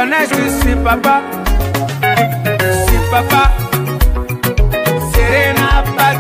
connais, je suis papa. Si papa, Serena Pat.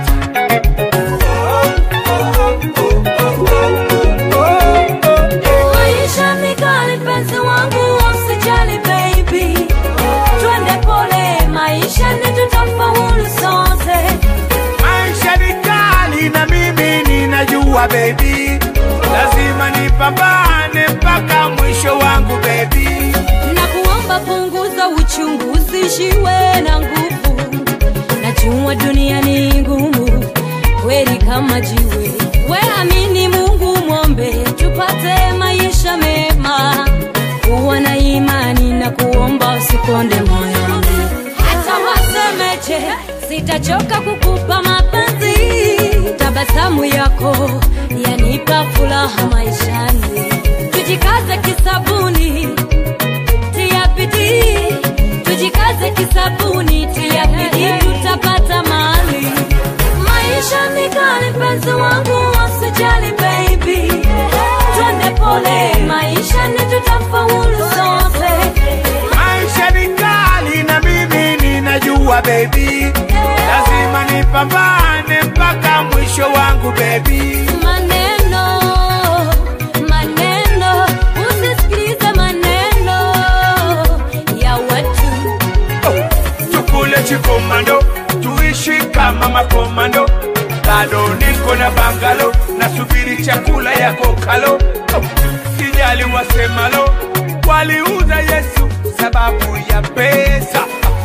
Maisha ni kali mpenzi wangu, usijali baby, twende pole, maisha ni tutafaulu sote. Maisha ni kali na mimi ninajua baby, lazima nipambane mpaka mwisho wangu baby. na kuomba punguza uchungu, usishiwe na nguvu. Najua dunia ni ngumu kweli kama jiwe, we amini Mungu, mwombe tupate maisha mema. Kuwa na imani na kuomba, usikonde moyoni. Hata wasemeje, sitachoka kukupa mapenzi. Tabasamu yako yanipa furaha maishani. Tujikaze kisabuni tia bidii, tujikaze kisabuni, tia bidii, tutapata mali. Maisha ni kali, mpenzi wangu, usijali baby, twende pole, maisha ni tutafaulu sote. Maisha ni kali na mimi ninajua baby, lazima nipambane mpaka mwisho wangu baby. Maneno, maneno, usisikilize maneno ya watu. tukule chikomando tuishi kama makomando bado niko na bangalo nasubiri chakula yako kalo oh, sijali wasemalo waliuza yesu sababu ya pesa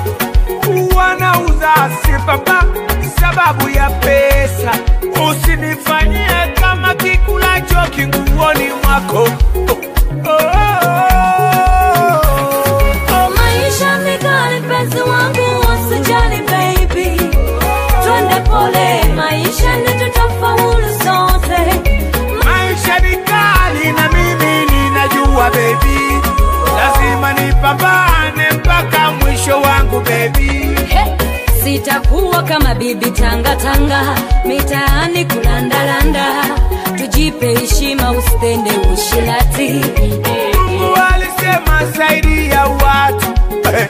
wanauza sipapa sababu ya pesa usinifanyie kama kikulacho kinguoni mwako oh, oh, oh, oh. Maisha ni kali, mpenzi wangu, usijali baby, twende pole, maisha ni tutafaulu sote. Maisha ni kali na mimi ninajua baby, lazima nipambane mpaka mwisho wangu baby. He, Sitakuwa kama bibi tanga tanga mitaani kulandalanda, tujipe heshima, usitende ushilati. Mungu alisema saidia watu eh,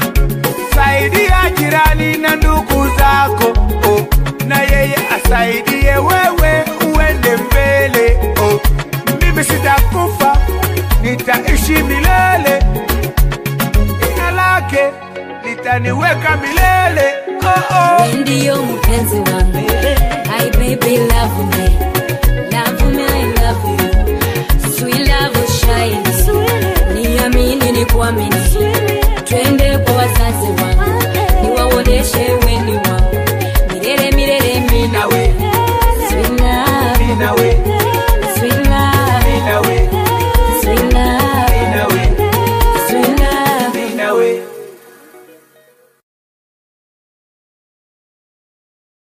saidia jirani na ndugu zako oh, na yeye asaidie wewe uende mbele oh. Mimi sitakufa, nitaishi milele, jina lake litaniweka milele oh, oh. Wewe ndiyo mpenzi wangu, hi baby love me, love me I love you, sweet love shine, niamini ni kuamini, twende kwa wazazi wangu, niwaoneshe weni wangu, milele milele mimi Nawe, sweet love, nawe